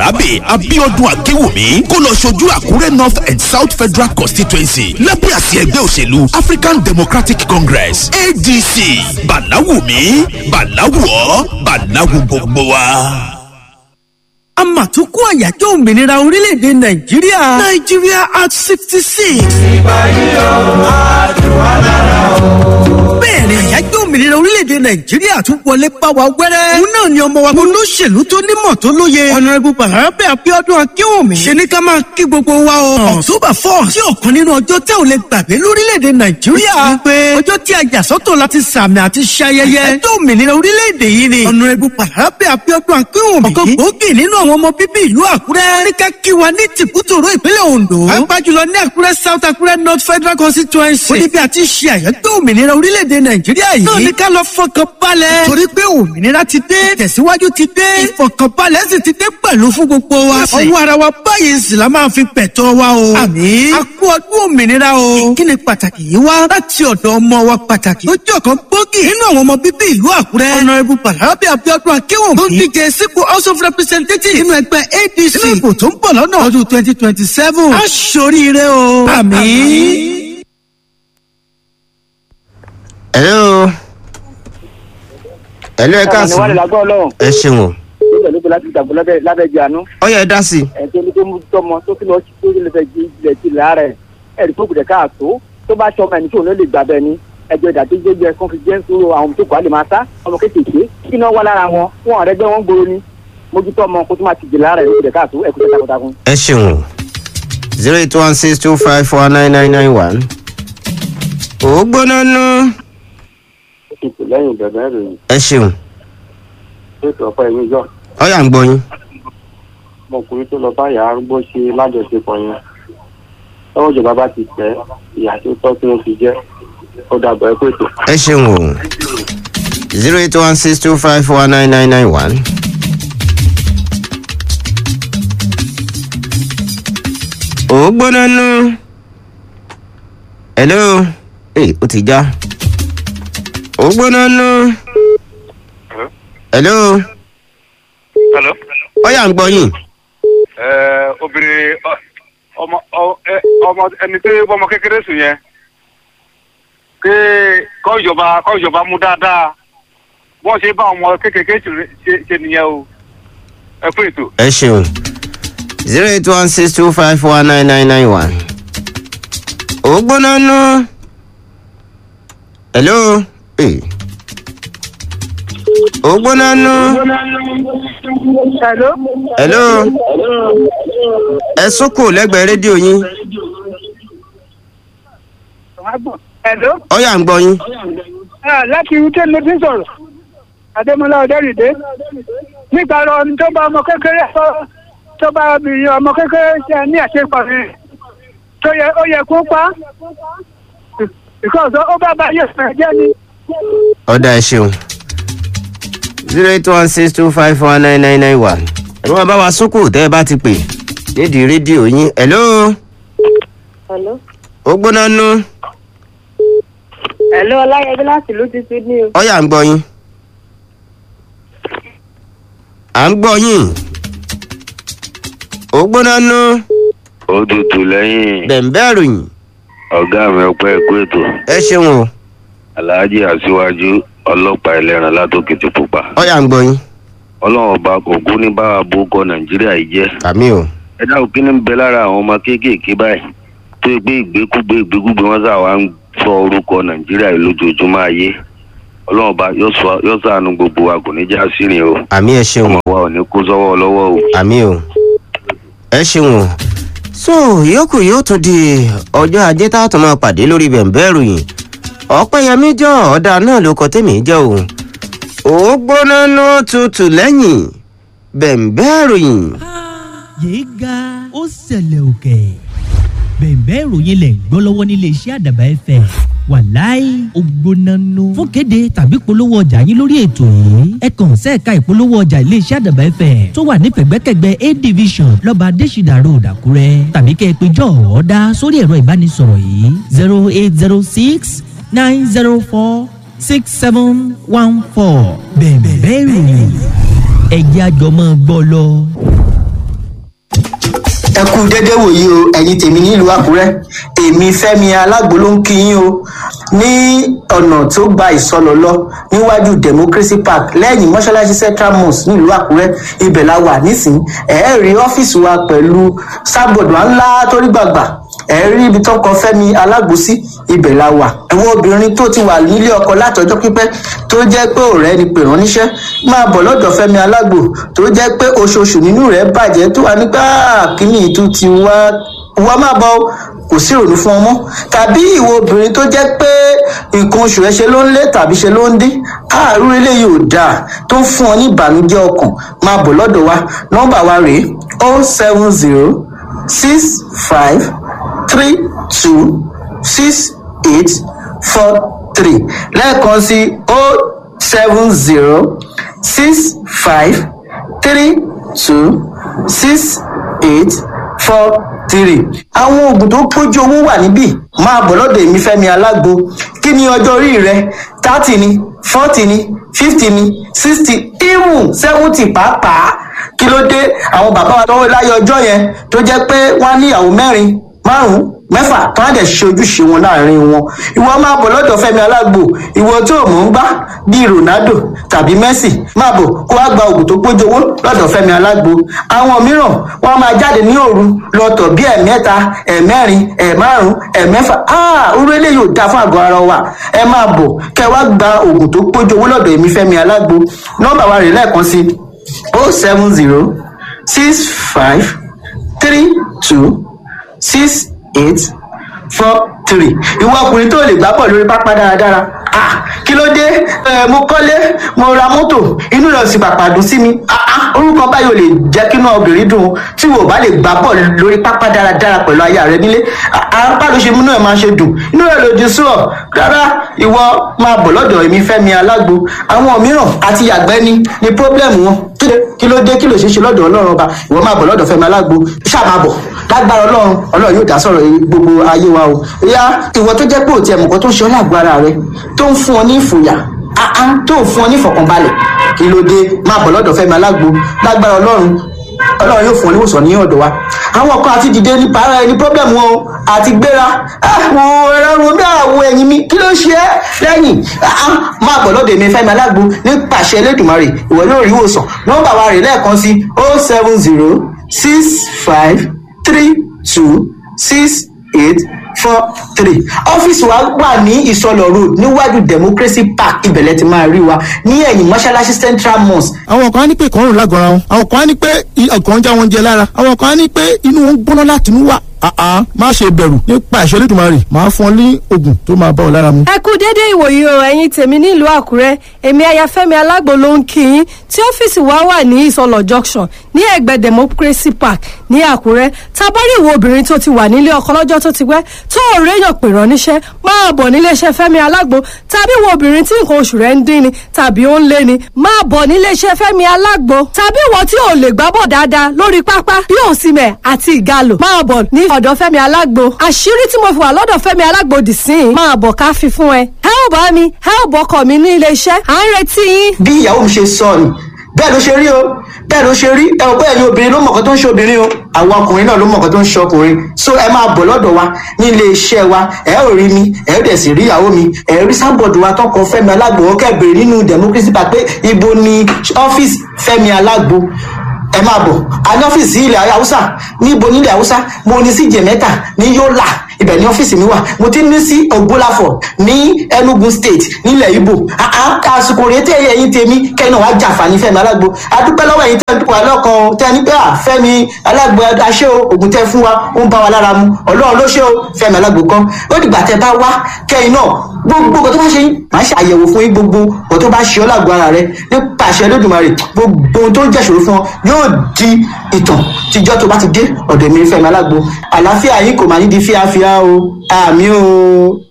bàràbè abiodun akínwùmí kó lọ ṣojú àkúrẹ́ north and south federal constituency lábẹ́ àsì ẹgbẹ́ òṣèlú african democratic congress adc bàláwùmí bàláwùọ́ bàláwù gbogbo wa a mà tún kó àyájọ́ òmìnira orílẹ̀-èdè nàìjíríà nàìjíríà at sixty six. bẹ́ẹ̀ni àyájọ́ òmìnira orílẹ̀-èdè nàìjíríà tún wọlé bá wa wẹ́rẹ́. òun náà ni ọmọ wa olóṣèlú tó nímọ̀ tó lóye. ọ̀nàrẹ́bù bàrẹ́bẹ̀ abiodun akínwùmí. ṣe ní ká máa kí gbogbo wa o. october four sí ọ̀kan nínú ọjọ́ tẹ́ ò lè gbàgbé lórílẹ̀-èdè nàìjíríà. wípé ọjọ́ tí a yà sọ́tọ̀ láti sàmì àti ṣayẹyẹ. àyájọ́ òmìnira orílẹ̀-èdè yìí ni. ọ̀nàrẹ́bù bàrẹ́bẹ̀ abiodun akínwùmí. ọ̀kan gbòógì nínú àwọn ọmọ bíbí ìlú àkúrẹ́. ní ká kí wa ní tìkútòrò ìpínlẹ̀ ondo. agbájúlọ ní àkúrẹ́ south àkúrẹ́ north federal constituency. ó ní bí a ti ṣe àyájọ́ òmìnira orílẹ̀-èdè nàìjíríà yìí. náà ní ká lọ fọkàn balẹ̀. torí pé òmìnira ti dé tẹ̀síwájú ti dé. ìfọkànbalẹ̀ sì ti dé pẹ̀lú fún gbogbo wa. ọwọ́ ara wa báyìí sì la máa fi pẹ̀tọ́ wa o. àmì a kú ọdún òmìnira o. ìkíni pàtàkì yìí wá láti ọ̀dọ̀ ọmọ wa pàtàkì. ó jẹ́ ọ̀kan gbòógì nínú àwọn ọmọ bíbí ìlú àkúrẹ́. ọ̀nàrẹ́bù bàlábí abiodun akéwòn. tó ń díje sípò house of representatives nínú ẹgbẹ́ adc. nínú ìbò tó ń bọ̀ lọ́nà ọdún twenty twenty seven. a ṣoríire o. àmì. hello hello ẹ ní káàsán wàlẹ̀ lágbọ́ ọlọ́run ẹ ṣeun o nígbà ló fi láti gbàgbọ́ lábẹ́ lábẹ́ jànú ọyọ ẹ dá sí i ẹ̀ tó ní tó mú tọmọ tó kí lọ sí tó lè fẹ́ jí ilẹ̀ ti lára ẹ̀ ẹ̀rí tó gbẹ̀dẹ̀ káàtó tó bá tọmọ ẹni tó ní lè gbà bẹ́ẹ̀ ni ẹjọ́ ìdá tó gbé jẹ confidence ro àwọn tó kọ́ àlè máa sá ọmọ kéékèèké kí náà wà lára wọn fún ọ̀rẹ́ gbẹ́ wọn gbòòrò ni mójútó ọmọ kó tó máa ti jì lára ẹ̀ ló gbẹ̀dẹ̀ káàtó ẹ̀kú tẹ̀ takuntakun. ẹ ṣeun o zero eight one six two five four nine nine nine one. ò gbóná nú ètò lẹ́yìn bẹ̀rẹ̀ ìròyìn ẹ ṣeun ètò ọ̀pọ̀ ẹ̀mí yọ ọyà ń gbọ́ yín ọmọkùnrin tó lọ bá ìyá arúgbó ṣe lájọṣepọ̀ yẹn lọ́wọ́ ìjọba bá ti tẹ̀ ìyá tó tọ́ tí wọ́n fi jẹ́ ó dàgbà ẹ pé tó. ẹ ṣeun o zero eight one six two five four nine nine nine one. ò gbóná nú hello ee ó ti já ò gbóná nú hello Hello. ọyà ń gbọ́ yín Ẹ obìnrin ọ- ọmọ ọ- ẹ, ọmọ ẹni tí ọmọ kékeré sùn yẹn pé kọ́ ìjọba kọ́ ìjọba mú dáadáa wọ́n ṣe bá ọmọ kékeré ṣe- ṣe- ṣe nìyẹn o ẹ fún ètò. ẹ ṣeun zero eight one six two five four nine nine nine one. ò gbóná nú. hello. Hey. ò gbóná nú. Hello. hello. ẹ sókò lẹ́gbẹ̀ẹ́ rédíò yín. Hello. ọ̀yà ń gbọ́ yín. Ah, láti uk ló ti ń sọ̀rọ̀ adémọlá ọdẹrìndé nípa ọ̀rọ̀ ọ̀hún tó bá ọmọ kékeré sọ- tó bá obìnrin ọmọ kékeré ṣe ní àṣepọ̀ rẹ̀ tó yẹ ó yẹ kó pa because ó bá bá yẹ fẹ́ jẹ́ ni. ọ̀dà ẹ ṣeun. zero eight one six two five four nine nine nine one. ẹ máa bá wa sókò tẹ́ ẹ bá ti pè nídìí rédíò yín. hello. Hello. ó gbóná nú. Hello, Ọláyẹbí láti ìlú ti Sydney o. ọ̀yà ń gbọ́ yín. à ń gbọ́ yín. ó gbóná nú. ó tutù lẹ́yìn bẹ̀m̀bẹ́ ròyìn. ọ̀gá mi ọpẹ́ ẹ̀kú ètò ẹ ṣeun o. aláàjì aṣíwájú ọlọ́pàá ẹlẹ́ran látòkè ti pupa ọ̀yà ń gbọ́ yín. ọlọ́run ọba ògún ní báwa bókọ nàìjíríà yìí jẹ́ àmì o. ẹ dáhùn kí ni ń bẹ lára àwọn ọmọ kéékèèké báyìí tó gbé ìgbékúgbé ìgbékúgbé wọn sà wá ń sọ orúkọ nàìjíríà yìí lójoojúmọ́ ayé ọlọ́run ọba yóò sọ- yóò ṣàánú gbogbo wa kò ní já sírìn o àmì ẹ ṣeun ọmọ wa ò ní kó sọ́wọ́ lọ́wọ́ o. àmì o. ẹ ṣeun o. so ìyókù yóò tún di ọjọ́ ajé tá a tún máa pàdé lórí bẹ̀m̀bẹ́ ròyìn. ọ̀pẹ̀yẹmí jọ ọ̀dà náà ló kọ tèmi jẹ́ o. ó gbóná nú tutù lẹ́yìn bẹ̀m̀bẹ́ ròyìn. yéé ga ó ṣẹlẹ̀ òkè bẹ̀ẹ̀bẹ́ ìròyìn lẹ̀ ń gbọ́ lọ́wọ́ nílé iṣẹ́ àdàbà ẹ̀fẹ̀ wàláì ògbónánú fún kéde tàbí polówó ọjà yín lórí ètò yìí ẹ kàn sẹ́ẹ̀ka ìpolówó ọjà ilé iṣẹ́ àdàbà ẹ̀fẹ̀ tó wà ní pẹ̀gbẹ́kẹ̀gbẹ́ a division lọ́ba adésìdà road àkúrẹ́ tàbí kẹ́ ẹ pé jọ ọ̀ọ́dá sórí ẹ̀rọ ìbánisọ̀rọ̀ yìí zero eight zero six nine zero four six seven one four bẹ̀ẹ̀bẹ́ ìròyìn ẹ̀jẹ̀ àjọmọ́ gbọ́ lọ. ẹ kú dédé wòyí o ẹ̀yin tèmi nílùú àkúrẹ́ èmi fẹ́mi alágbo ló ń kí yín o ní ọ̀nà tó gba ìsọlọ lọ níwájú democracy park lẹ́yìn mọ́ṣáláṣí central mosque nílùú àkúrẹ́ ibẹ̀ la wà nísìnyí ẹ̀ẹ́ rí ọ́fíìsì wa pẹ̀lú sábọ̀dù ńlá torí gbàgbà ẹ rí ibi tó kọ fẹmi alágbòsí ibẹ la wà àwọn obìnrin tó ti wà nílé ọkọ látọjọ pípẹ tó jẹ pé ọrẹ ni pè ránníṣẹ máa bọ lọdọ fẹmi alágbò tó jẹ pé oṣooṣù nínú rẹ bàjẹ tó wà nígbà kíní ìtú ti wá wá máa bọ kò sí ìrònú fún ọmọ tàbí ìwọ obìnrin tó jẹ pé nǹkan oṣù ẹ ṣe ló ń lé tàbí ṣe ló ń dín àárú eléyìí ò dáa tó ń fún ọ ní ìbànújẹ ọkàn máa bọ lọdọ wa nọmba wa rèé o seven zero six five three two six eight four three lẹ́ẹ̀kan sí o seven zero six five three two six eight four three. àwọn oògùn tó pójú owó wà níbí máa bọ̀ lọ́dọ̀ èmi fẹ́mi alágbo kí ni ọjọ́ orí rẹ thirty ni forty ni fifty ni sixty even seventy pàápàá kí ló dé àwọn bàbá wa tọwọ́ láyé ọjọ́ yẹn tó jẹ́ pé wọ́n á níyàwó mẹ́rin márùn mẹ́fà tó á dẹ̀ ṣe ojúṣe wọn láàrin wọn ìwọ máa bọ̀ lọ́dọ̀ fẹ́mi alágbo ìwọ tó mọ̀ ń gbá bíi ronaldo tàbí messi máa bọ̀ kó wá gba oògùn tó pójowó lọ́dọ̀ fẹ́mi alágbo àwọn mìíràn wọn máa jáde ní òru lọ́tọ̀ bí ẹ̀mẹ́ta ẹ̀mẹ́rin ẹ̀márùn ẹ̀mẹ́fà orú eléyìí ò dáa fún àgọ́ ara wa ẹ máa bọ̀ kẹ wá gba oògùn tó pójowó lọ́dọ̀ èmi fẹ́mi alágbo nọ́mbà wa rè lẹ́ẹ̀kan sí o seven zero six five three two six eight four three ìwọ ọkùnrin tó lè gbá bọ̀ lórí pápá dáradára ah kí ló dé ẹ mo kọ́lé mo ra mọ́tò inú rẹ̀ sì pàpà dùn sí mi ah ah orúkọ báyìí ò lè jẹ́ kí inú obìnrin dùn tí wò bá lè gbá bọ̀ lórí pápá dáradára pẹ̀lú aya rẹ nílé apá ló ṣe múnú ẹ̀ máa ṣe dùn inú rẹ̀ lòdì sí ọ rárá ìwọ máa bọ̀ lọ́dọ̀ èmi fẹ́mi alágbo àwọn mìíràn àti yàgbẹ́ ni ni pọ́blẹ́mù wọn kí ló dé kí ló ṣe ṣe lọ́dọ̀ ọlọ́run ọba ìwọ máa bọ̀ lọ́dọ̀ fẹ́mi alágbo ṣáà máa bọ̀ lágbára ọlọ́run ọlọ́run yóò dá sọ̀rọ̀ gbogbo ayé wa o ìyá ìwọ tó jẹ́ pé òtí ẹ̀mùkọ́ tó ń ṣe ọ́ lágbára rẹ tó ń fún ọ ní ìfòyà áá tó ń fún ọ ní ìfọ̀kànbalẹ̀ kí ló dé máa bọ̀ lọ́dọ̀ fẹ́mi alágbo lágbára ọlọ́run ọlọ́run yóò fún ọ níwòsàn ní ọ̀dọ̀ wa àwọn kan àti dìde nípa ara ẹni pọ́blẹ́mù wọn o àti gbéra àwọn ẹ̀rọ bí àwọ̀ ẹ̀yìn mi kí ló ṣe é lẹ́yìn máa bọ̀ lọ́dọ̀ èmi fẹ́mi alágbo nípasẹ̀ elédùnmarè ìwọ yóò rí ìwòsàn nọ́mbà wa rè lẹ́ẹ̀kan sí o seven zero six five three two six eight four three ọ́fíìsì wa wà ní ìsọlọ̀ road níwájú democracy park ibẹ̀lẹ̀ ti máa rí wa ní ẹ̀yìn mọ́ṣáláṣí central mosque. àwọn kan á ní pé ìkọrùn lágọ̀ọ́ra wọn àwọn kan á ní pé ọkàn ń já wọn jẹ lára àwọn kan á ní pé inú wọn ń gbóná láti inú wà àá má ṣe bẹ̀rù nípa ìṣẹ́lẹ̀ ìdùnmọ̀rì máa fún ọ ní oògùn tó máa bá ọ lára mu. ẹ kú dédé ìwòyí o ẹ̀yin tèmi nílùú àkúrẹ́ èmi ayafẹ́mi alágbo ló ń kí yín tí ọ́fíìsì wa wà ní ìsọlọ̀ junction ní ẹ̀gbẹ́ democracy park ní àkúrẹ́ tabari ìwọ obìnrin tó ti wà nílé ọkọ lọ́jọ́ tó ti pẹ́ tó ò réyàn pè rán níṣẹ́ máa bọ̀ níléeṣẹ́ fẹ́mi alágbo tàbí ìwọ obìnrin tí nǹkan oṣù rẹ̀ ń dín ni tàbí ó ń lé ni máa bọ̀ níléeṣẹ́ fẹ́mi alágbo tàbí ìwọ tí ò lè gbábọ̀ dáadáa lórí pápá bí òsìmẹ̀ àti ìgalò máa bọ̀ ní ọ̀dọ̀ fẹ́mi alágbo àṣírí tí mo fi wà lọ́dọ̀ fẹ́mi alágbo dì sí i máa bọ̀ ká fi fún ẹ ẹ ò bá mi ẹ ò bọkọ mi ní iléeṣẹ́ à ń retí yín. bí ìyàwó mi ṣe sọ ni bẹ́ẹ̀ ló ṣe rí o bẹ́ẹ̀ ló ṣe rí ẹ ò bẹ́ẹ̀ ni obìnrin ló mọ̀ọ́kọ́ tó ń ṣe obìnrin o àwọn ọkùnrin náà ló mọ̀ọ́kọ́ tó ń ṣe ọkùnrin so ẹ máa bọ̀ lọ́dọ̀ wa ní ilé iṣẹ́ wa ẹ ò rí mi ẹ ò dẹ̀ sì rí ìyàwó mi ẹ rí sábọ̀dù wa tọkọ fẹ́mi alágbo ó kẹ́bẹ̀rẹ̀ nínú democracy park pé ibo ni ọ́fíìsì fẹ́mi alágbo ẹ máa bọ̀ a ní ọ́fíìsì ilẹ̀ haúsá níbo nílẹ̀ haúsá mo ní sí jẹ̀mẹ́ta ní yọ́là ibẹ̀ ní ọ́fíìsì mi wà mo ti ní sí ògbólàfọ̀ ní enugu state nílẹ̀ ibo àsìkò rèé tẹ̀ ẹ̀yìn tèmi kẹ́yìn náà wá jàǹfààní fẹ́mi alágbo adúpẹ́ lọ́wọ́ ẹ̀yìn tẹ́ ń dúpọ̀ alọ́kan tẹ́ ní pé à fẹ́mi alágbo aṣẹ́ o ògùn tẹ́ fún wa ó ń bá wa lára mu ọlọ́run ló ṣe o fẹ́mi alágbo kan ó dìgbà tẹ́ bá wá kẹ́yìn náà gbogbo nǹkan tó bá ṣe yín màá ṣe àyẹ̀wò fún yín gbogbo nǹkan tó bá ṣe ọ́ lágbo ara rẹ nípa àṣẹ lódùmarè gbogbo ohun tó ń jẹ́ṣòro fún ọ yóò di ìtàn tíjọ́ tó bá ti dé ọ̀dọ̀ mi fẹ́mi alágbo àlàáfíà yín kò máa ní di fíafíà o àmì o.